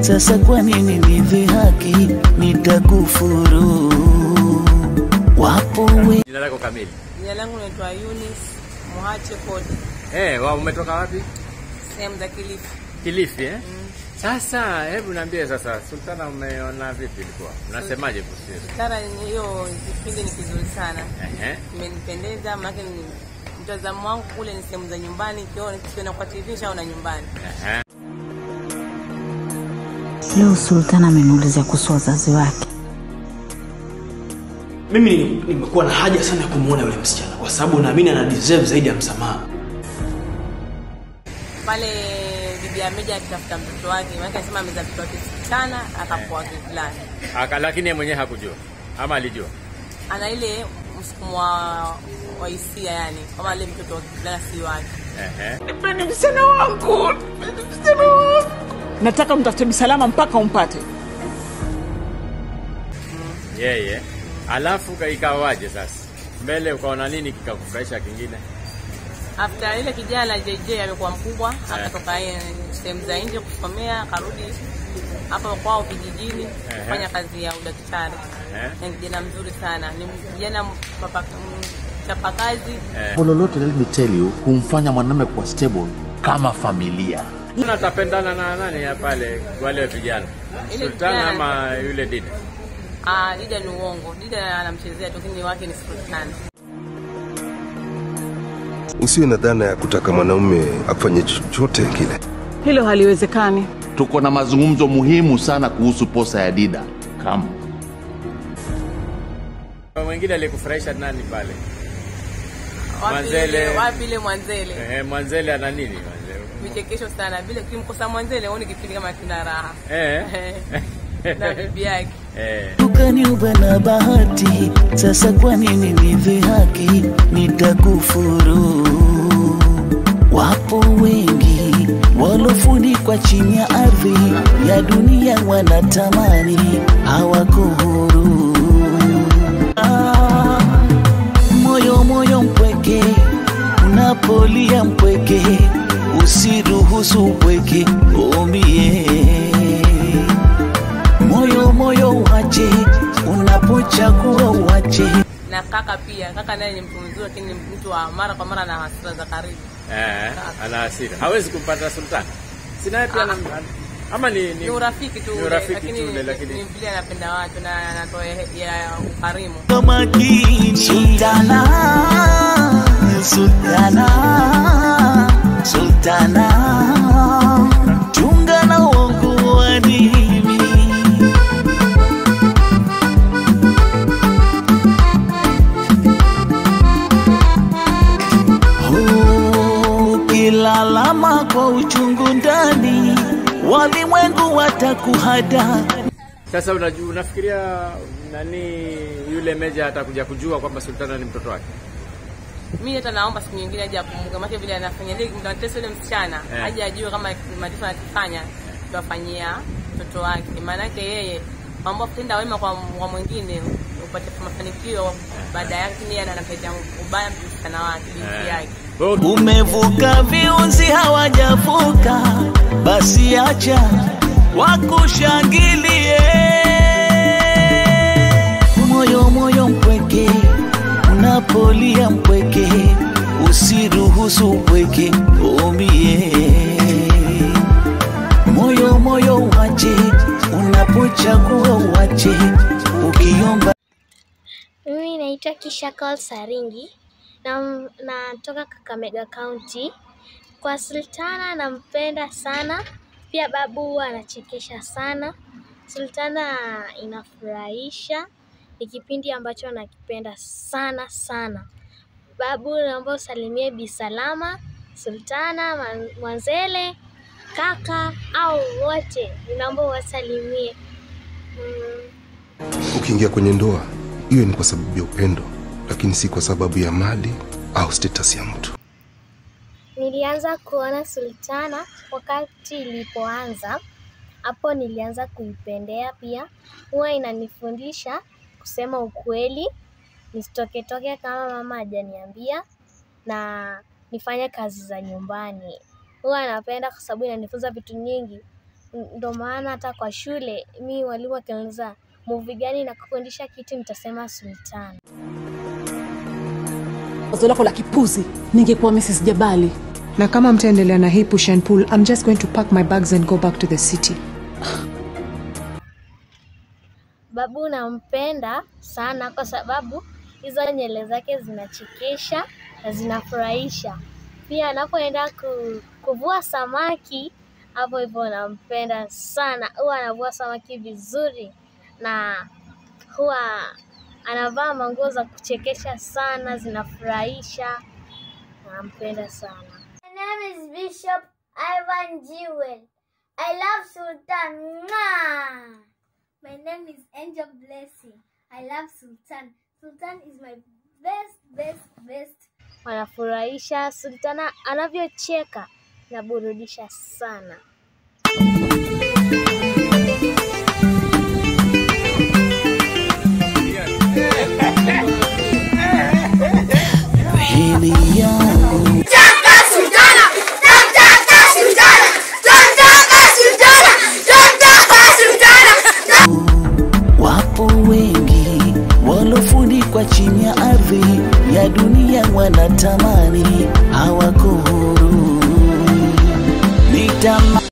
Sasa kwa nini nidhihaki? Nitakufuru. Wapo we Jina lako kamili? Jina langu naitwa Eunice Muhache Kodi, Eh, wa umetoka wapi? sehemu za Kilifi. Kilifi eh? Sasa hebu niambie sasa, Sultana umeona vipi ilikuwa? Unasemaje kuhusu hiyo? Tara, hiyo kipindi ni kizuri sana, Ehe. kimenipendeza maana ni mtazamo wangu kule ni sehemu za nyumbani, kiona kiona kwa TV shaona nyumbani. Ehe. Leo Sultana ameniulizia kuhusu wazazi wake. mimi ni- nimekuwa na haja sana ya kumwona yule msichana kwa sababu naamini ana deserve zaidi ya msamaha Pale bibi Ameja akitafuta mtoto wake, maana anasema amezaa mtoto wake sana akapoa kivulani, Aka, lakini yeye mwenyewe hakujua ama alijua? ana ile msukumo wa wa hisia, yani kama ile mtoto wa kivulana si wake. Ehe. nataka mtafute Bisalama mpaka umpate. Yeye. Alafu ka- ikawaje sasa? Mbele ukaona nini kikakufurahisha kingine? After ile kijana JJ amekuwa mkubwa, akatoka eh, sehemu za nje kusomea, akarudi hapa kwao kijijini kufanya kazi ya udaktari. Ehe. Ni kijana mzuri sana, ni kijana mpapa- mchapakazi. Jambo lolote let me tell you humfanya mwanamume kuwa stable kama familia. Una atapendana na nani ya pale wale vijana? Ile Sultana kijana- ama yule Dida? Ah, Dida ni uongo, Dida anamchezea tu, lakini wake ni Sultana. Usiwe na dhana ya kutaka mwanaume afanye chochote kile. Hilo haliwezekani. Tuko na mazungumzo muhimu sana kuhusu posa ya Dida. Kama Mwingine aliyekufurahisha nani pale? Wapi Mwanzele. ile- Wapi ile Mwanzele? Ehe, Mwanzele ana nini Mwanzele? Vichekesho sana, bila kimkosa Mwanzele huoni kipindi kama kina raha Eh. na bibi yake. Eh. ukaniuba na bahati, sasa kwa nini nidhihaki? Nitakufuru. Wapo wengi walofunikwa chini ya ardhi ya dunia, wanatamani hawako huru. Ah, moyo moyo mpweke, unapolia mpweke, usiruhusu upweke umie moyo moyo uache, unapochagua uache. na kaka pia. Kaka naye ni mtu mzuri, lakini ni mtu wa mara kwa mara na hasira za karibu. Eh, ana hasira. Hawezi kumpata Sultana. Si naye pia ana- ama ni, ni, Ni urafiki tu ni ule, urafiki lakini tu ule, ni lakini vile anapenda watu na anatoa ya ya ukarimu. makini Sultana, Sultana, Sultana, chunga na uongo wa dini. Ukilalama kwa uchungu ndani, walimwengu watakuhada. Sasa unajua unafikiria nani yule Meja atakuja kujua kwamba Sultana ni mtoto wake? Mimi hata naomba siku nyingine aje akumbuke, maana vile anafanya ile mtatesa yule msichana Eh. aje ajue kama mateso anakifanya tuwafanyia mtoto wake. Maana yake yeye mambo ya kutenda wema kwa, kwa mwingine upate mafanikio baada yake, lakini yeye anapenda ubaya msichana wake binti yake. Wewe uki- Umevuka viunzi hawajavuka, basi acha wakushangilie. Moyo moyo mpweke, unapolia mpweke, usiruhusu upweke umie. Moyo moyo uache, unapochagua uache, ukiomba Mimi naitwa Kisha Call Saringi na natoka Kakamega County. Kwa Sultana nampenda sana, pia babu huwa anachekesha sana. Sultana inafurahisha, ni kipindi ambacho nakipenda sana sana. Babu, naomba usalimie Bi Salama, Sultana, Man- Mwanzele, kaka au wote, naomba uwasalimie. Mm. Ukiingia kwenye ndoa, iwe ni kwa sababu ya upendo, lakini si kwa sababu ya mali au status ya mtu. Nilianza kuona Sultana wakati ilipoanza. Hapo nilianza kuipendea pia. Huwa inanifundisha kusema ukweli, nisitoketoke kama mama hajaniambia na nifanye kazi za nyumbani. Huwa napenda kwa sababu inanifunza vitu nyingi. ndo maana hata kwa shule mi walimu wakiuliza movie gani na kufundisha kitu nitasema Sultana. Wazo lako la kipuzi, ningekuwa Mrs. Jabali. na kama mtaendelea na hii push and pull i'm just going to pack my bags and go back to the city Babu nampenda sana kwa sababu hizo nywele zake zinachekesha na zinafurahisha. Pia anapoenda ku, kuvua samaki, hapo hivyo nampenda sana. Huwa anavua samaki vizuri na huwa anavaa manguo za kuchekesha sana, zinafurahisha. Nampenda sana. My name is Bishop Ivan Jewel. I love Sultan. Mwah! My name is Angel Blessing. I love Sultan. Sultan is my best, best, best. Wanafurahisha. Sultana anavyocheka naburudisha sana. hili yangu wapo wengi walofunikwa chini ya ardhi ya dunia wanatamani hawako huru nitama